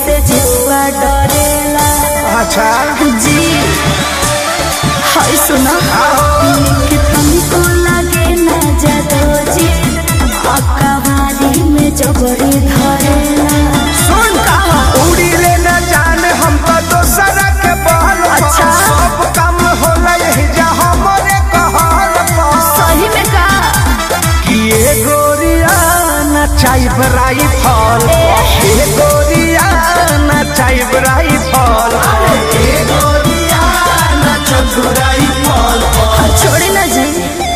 से जुआ डरेला अच्छा जी हाय सुना कि तुमको लगे ना जादो जी अकबारी में जबरी धरेला सुन उड़ी ले न जाने हम तो दोसर के बहल पर। अच्छा। सब काम होला यही जा हमरे कहल पर। सही में का कि ये गोरिया नचाई बराई फल ये गोरिया नचाई बराई फल ये गोरिया नचत बुराई फल छोड़ी ना जी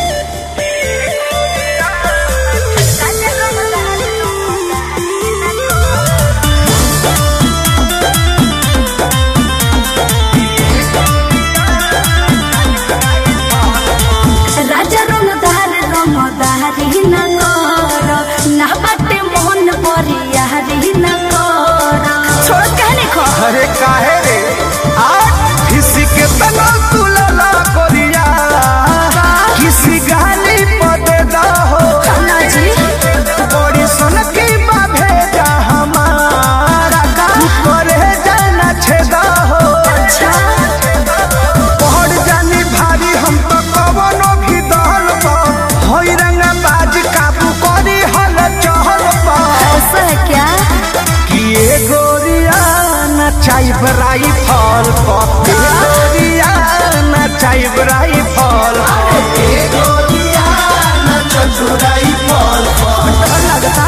राजा रंगदार रंगदारी न कर ना बाटे मोहन परियारी न कर छोड़ कहने खो अरे काहे रे आज किसी के तना तुलला गोरिया किसी गाली पदे दा हो खाना जी बड़ी सन की बाधे जा हमारा तू करे जाना छेदा हो अच्छा पहड़ जानी भारी हम तो कवनो भी दहल पा होई रंगा बाज काबू करी हल चहल पा ऐसा है क्या कि ये गोरिया नचाई बराई फल पा ये गोरिया नचाई बराई फल ये गोरिया नचाई बराई फल डर लगता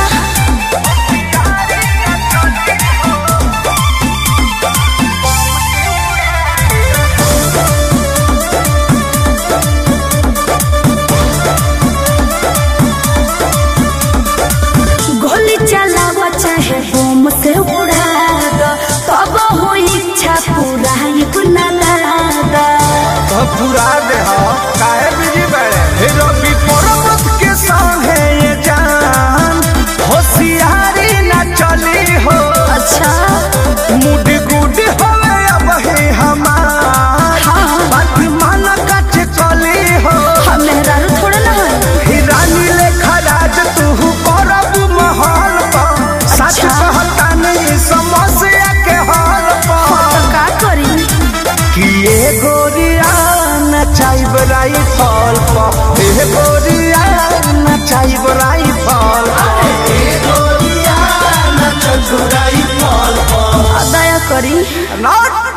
गोली चलावा चाहे बम से उड़ा दो तब हो इच्छा पूरा ही गुना दादा तो पूरा दे हो काहे बिजी बड़े हे रवि पर्वत के संगे ये जान होशियारी न चली हो अच्छा मुड गुड होवे अब हे हमार हाँ। बात मान कच चली हो हम मेहरारू थोड़ा ना है ही रानी लेखा राज तू करब महल पर सच अच्छा। कहता नहीं समस्या के हल पर तो का करी कि ये गोरिया नचाई बराई फल पर ये गोरिया नचाई बराई फल ये गोरिया नचाई बराई फल पर दया करी नॉट